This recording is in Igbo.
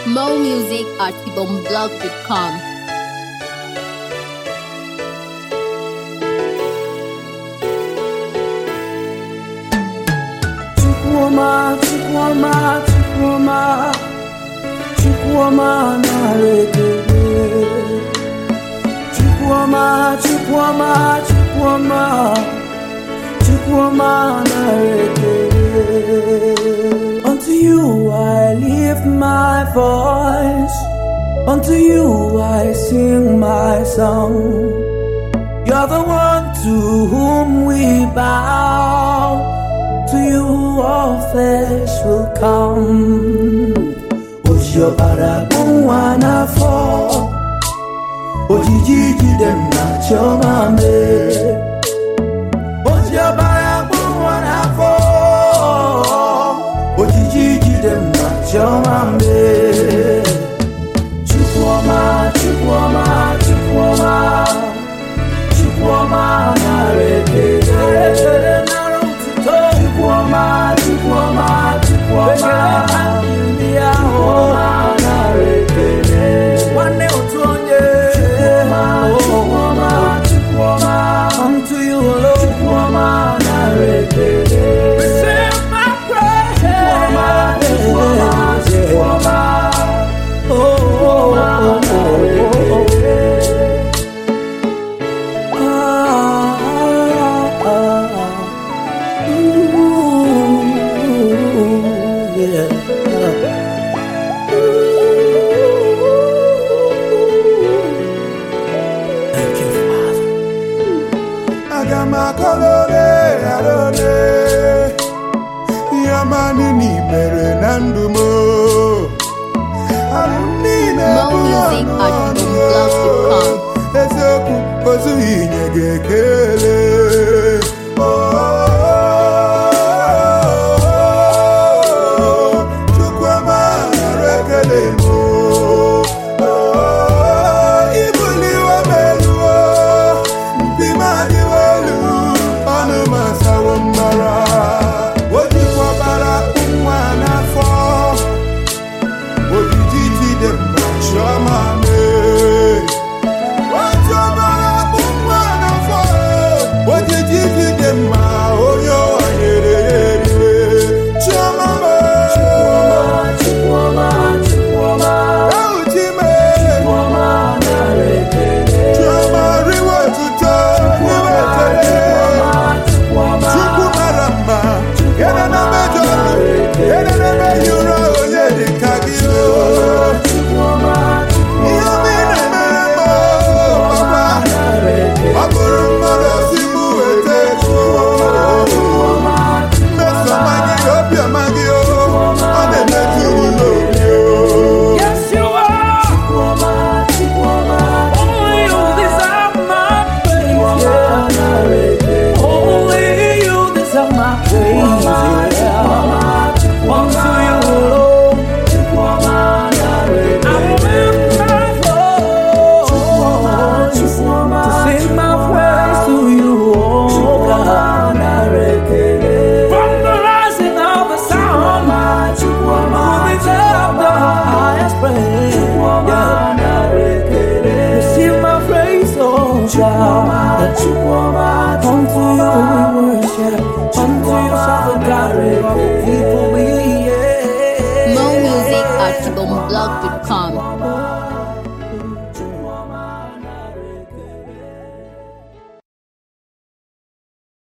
More music at ibomblog.com. Chukwuma, Chukwuma, Chukwuma, Chukwuma na-ekele. Chukwuma, Chukwuma, Chukwuma, Chukwuma na-ekele. Unto you I lift my voice, unto you I sing my song. You're the one to whom we bow. To you all flesh will come. Ojiọbara bụ nwa n'afọ, ojiji jide m na chiọma mee. Ojiọbara bụ nwa n'afọ, ojiji jide m na chiọma mee. Chukwuma, Chukwuma, Chukwuma. Chukwuma nara ekele ekele nara otuto Chukwuma Chukwuma Chukwuma ndị ahụ nara ekele nwanne otu onye Chukwuma Chukwuma Chukwuma unto you alone Chukwuma nara ekele receive my praise Chukwuma Chukwuma Chukwuma oh oh oh oh oh aga m akọlole arole ihe ọma niile i mere na ndụ m alụmdi na-ebu More music ọnụ at ọnụ ibomblog.com. eziokwu ozughị inye gị ekele Chukwuma nara ekele m ibuliwe m elu ndị m adịwo elu ọnụ m asawo mbara o jikwabara nwa n'afọ ojiji jide m na chiọma mee Ojiọbara bụ nwa n'afọ ojiji jide mma onye ụwa nyere ya eriwe chiọma mee Chukwuma, Chukwuma, Ewuchi mee Chukwuma nara ekele. chiọma riwe otuto riwe ekele Chukwuma, Chukwu mara mma ede na mejọ ọrụ ede na emeghị ụra onye dị ka gị o Chukwuma, ihe omi na-emere m o, papa nara ekele. ọ bụrụ mmadụ si m weta ego mmesoma gị obiọma gị o ọ na-emetụ m n'obi o Yes, you are. Chukwuma, Chukwuma, only you deserve my praise. Yeah. Only you deserve my praise. Yeah. Unto you alone. I will lift my voice to sing my praise to you, oh God. From the rising of the sun to the deserve the highest praise. Yeah. Receive my praise, oh God. Unto you we worship. Unto you shall the God of people be. Yeah. More music at ibomblog.com.